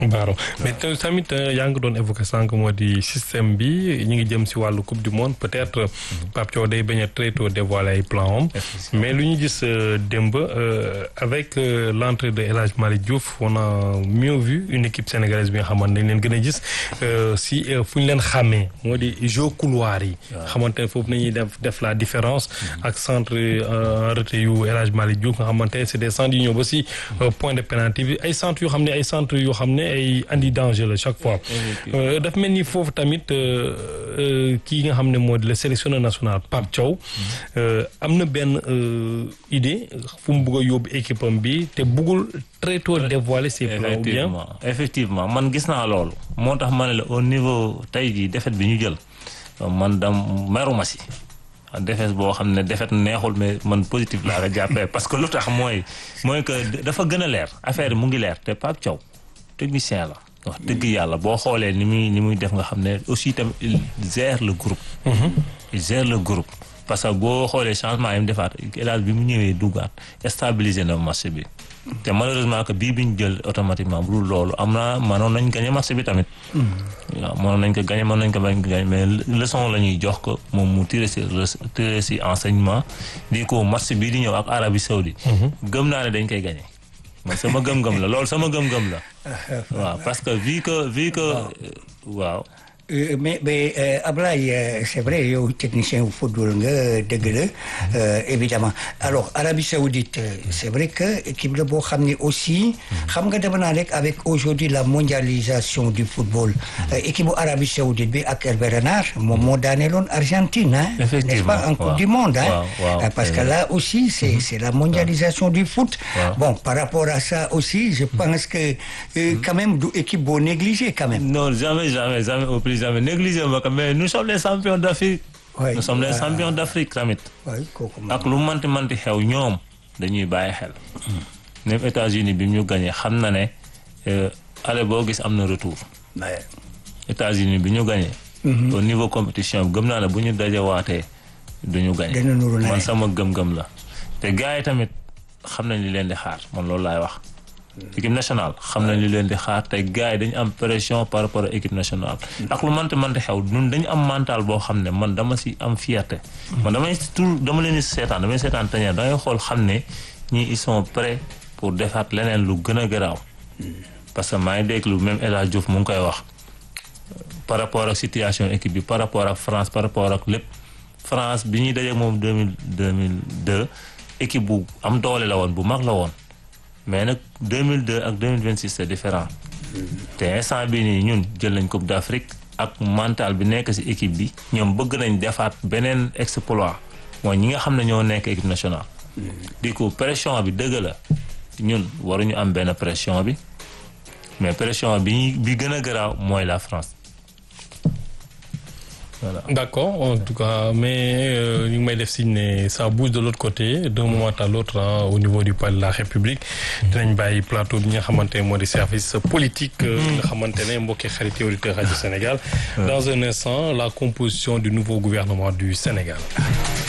Baaro mais tamit yaa ngi doon évoqué sànq moo di système bi ñu ngi jëm si wàllu coupe du monde peut-être Pape Thiaw day bañ a très tôt dévoiler ay plan am mais lu ñu gis démb avec l'entrée de El Hadj Malick Diouf on a mieux vu une équipe sénégalaise bi nga xamante ne leen gën a gis si fu ñu leen xàmmee moo di jeu couloir yi xamante ne foofu nañuy def def la différence ak centre en retrait yu El Hadj Malick Diouf nga xamante ne c'est des centres yu ñëw ba si point de pénalty bi ay centres yoo xam ne ay centres yoo xam ne ay andi danger la chaque fois daf mel ni foofu tamit kii nga xam ne moo di le sélectionneur national Pape Thiaw am na benn idée fu mu bëgg a yóbbu équipe am bi te bëggul très tôt dévoiler ses plans ou bien effectivement man gis naa loolu moo tax ma ne la au niveau tey jii défaite bi ñu jël man dam meruma si défaite boo xam ne défaite neexul mais man positif laa ko jàppee parce que lu tax mooy mooy que dafa gën a leer affaire yi mu ngi leer te Pape Thiaw technicien la wax dëgg yàlla boo xoolee ni muy ni muy def nga xam ne aussi tamit il gère le groupe il gère le groupe parce que boo xoolee changement yi mu defaat élage bi mu ñëwee duggaat stabiliser na marché bi te malheureusement que bii bi ñu jël automatiquement bu dul loolu am na mënoon nañ gagné marché bi tamit waaw mënoon nañ ko gagné mënoon nañ ko bañ ko gagné mais leçon la ñuy jox ko moom mu tiré si tiré si enseignement di ko marché bii di ñëw ak Arabie Saoudite gëm naa ne dañ koy gagné man sama gëm-gëm la loolu sama gëm-gëm la waaw parce que vu que vu que waaw mais mais Ablaye c'est vrai yow technicien wu football nga dëgg la évidemment alors Arabie Saoudite c'est vrai que équipe la boo xam ne aussi xam nga dama naa rek avec aujourd'hui la mondialisation du football équipe bu Arabie Saoudite bi ak Hervé Renard moom moo daaneeloon Argentine hein n'est-ce pas en coupe du monde hein parce que là aussi c'est c'est la mondialisation du foot bon par rapport à ça aussi je pense que quand même du équipe boo négligé quand même non jamais jamais jamais au plus jamais négligé ma mais nous sommes les champions d'Afrique Ouais. nous sommes les champions d'Afrique tamit waaye kooku ak lu manti manti xew ñoom dañuy bàyyi xel même États-Unis bi ñu gagné xam na ne ale boo gis am na retour Ouais. États-Unis bi ñu gagné au niveau compétition bi gëm naa ne bu ñu dajawaatee duñu gagné Dana nuru ne. man sama gëm-gëm la te gars yi tamit xam nañ li leen di xaar man loolu laay wax équipe nationale xam nañ li leen di xaar te gars yi dañu am pression par rapport à équipe nationale ak lu manti manti xew ñun dañu am mental boo xam ne man dama si am fierté man damay tout dama leen di seetaan damay seetaan tañeer dangay xool xam ne ñii ils sont prêts pour defaat leneen lu gën a garaaw parce que maa ngi dégg lu même El Hadj Diouf mu ngi koy wax par rapport ak situation équipe bi par rapport ak France par rapport ak lépp France bi ñuy dajeek moom deux mille deux mille deux équipe bu am doole la woon bu mag la woon mais nag 2002 ak 2026 c'est différent te instant bii nii ñun jël nañ coupe d'Afrique ak mental bi nekk ci équipe bi ñoom bëgg nañ defaat beneen exploit mooy ñi nga xam ne ñoo nekk équipe nationale. di ko pression bi dëgg la ñun waruñu am benn pression bi mais pression bi bi gën a garaaw mooy la France. Voilà. D'accord, en tout cas, mais euh, ñu ngi may def signe ne ça bouge de l'autre côté d'un moment à l'autre hein, au niveau du palais de la République dinañ bàyyi plateau bi nga xamante ne moo di service politique euh, nga xamante ne mbokki xarit auditeur rajo Sénégal dans un instant la composition du nouveau gouvernement du Sénégal